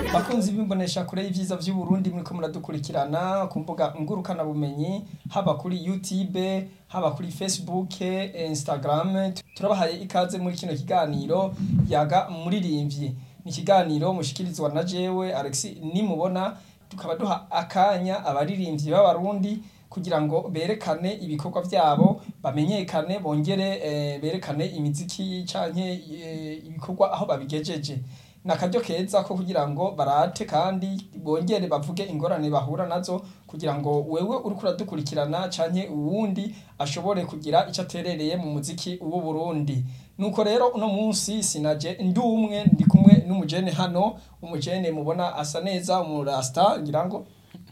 bakunzi b'imbonesha kure y'ivyiza vy'uburundi muriko muradukurikirana ku mbuga ngurukana bumenyi haba kuri youtube haba kuri facebook instagram turabahaye ikaze muri kino kiganiro yaga muririmvyi ni ikiganiro mushikirizwa na jewe alex nimubona tukaba duha akanya abaririmvyi b'abarundi kugira ngo berekane ibikorwa vyabo bamenyekane bongere eh, berekane imiziki canke eh, ibikorwa aho babigejeje ni akaryo keza ko kugira ngo barate kandi bongere bavuge ingorane bahura nazo kugira ngo wewe uriko uradukurikirana canke uwundi ashobore kugira ico aterereye mu muziki w'u Burundi nuko rero uno munsi sinaje ndi umwe ndi kumwe n'umujene hano umujene mubona asa neza umurasta ngira ngo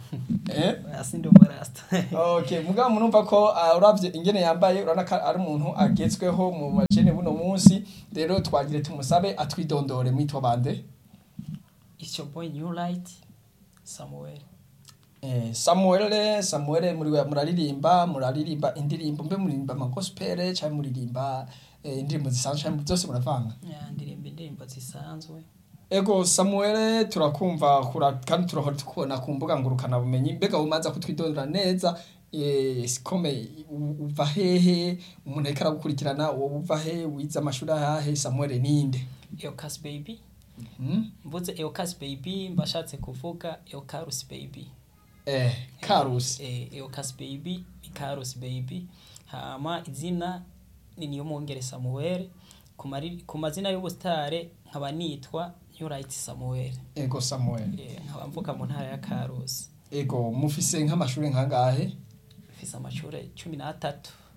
eh Asi ndi umurasta. Okay, mugabo murumva ko uh, uravye ingene yambaye urana ko ari umuntu agezweho mu bajene buno munsi rero twagire tumusabe atwidondore mwitwa bande It's your boy New Light Samuel. eh, Samuel Samuel muri muraririmba muraririmba indirimbo mbe muririmba ama gospel cyangwa muririmba eh, indirimbo zisanzwe cyangwa byose muravanga Ya ndirimba indirimbo zisanzwe. Ego Samuel turakumva kura kandi turahora tukubona ku mbuga ngurukana bumenyi mbega umaza kutwidondora neza eh sikome u- uva hehe umuntu ariko aragukurikirana wowe uva he wize amashuri ahahe Samuel ninde Eocas baby. hmm? Mvuze Eocas baby mbashatse kuvuga Eocarus baby. eh Karusi Eh Eocas baby, Icarus baby. Hama izina ni niyo mwongere Samuel. Ku mari- ku mazina y'ubustare nkaba nitwa New Light Samuel. ego Samuel Eh nkaba mvuka mu ntara ya Karusi. ego mufise nk'amashuri nkangahe Mfise amashure 13.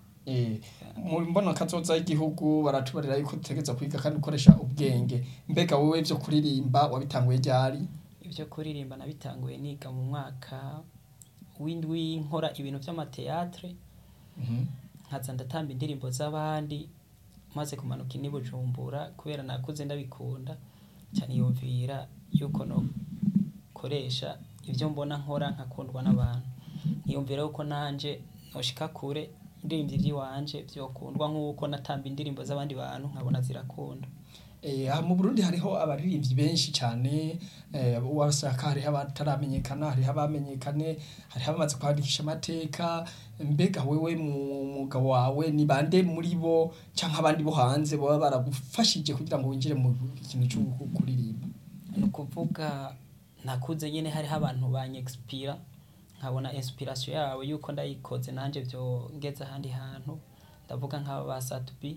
eh mu mbona kazoza y'igihugu baratubarira yuko utegeza kwiga kandi ukoresha ubwenge mbega wowe byo kuririmba wabitanguye ryari ibyo kuririmba nabitanguye niga mu mwaka w'indwi nkora ibintu by'amateatre Mhm. nkaza ndatamba indirimbo z'abandi maze kumanuka ini bujumbura kubera nakuze ndabikunda cyane yumvira yuko no koresha ibyo mbona nkora nkakundwa n'abantu nkiyumvira yuko nanje noshika kure indirimbo ivy'iwanje vyokundwa nk'uko natamba indirimbo z'abandi bantu nkabona zirakunda Eh, aha mu Burundi hariho abaririmbyi benshi cyane eh, wasanga hariho abataramenyekana hariho abamenyekane hariho abamaze kwandikisha amateka mbega wewe mu mwuga wawe ni bande muri bo canke abandi bo hanze baba baragufashije kugira ngo winjire mu kintu cyo kuririmba ni ukuvuga nakuze nyine hariho abantu banyexpira nkabona inspiration yabo yuko ndayikoze nanjye byongeza ahandi hantu ndavuga nk'aba ba satubi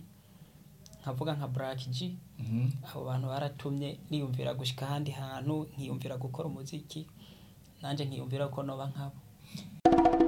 nkavuga nka black g Mhm. abo bantu baratumye niyumvira gushika ahandi hantu nkiyumvira gukora umuziki nanjye nkiyumvira ko noba nkabo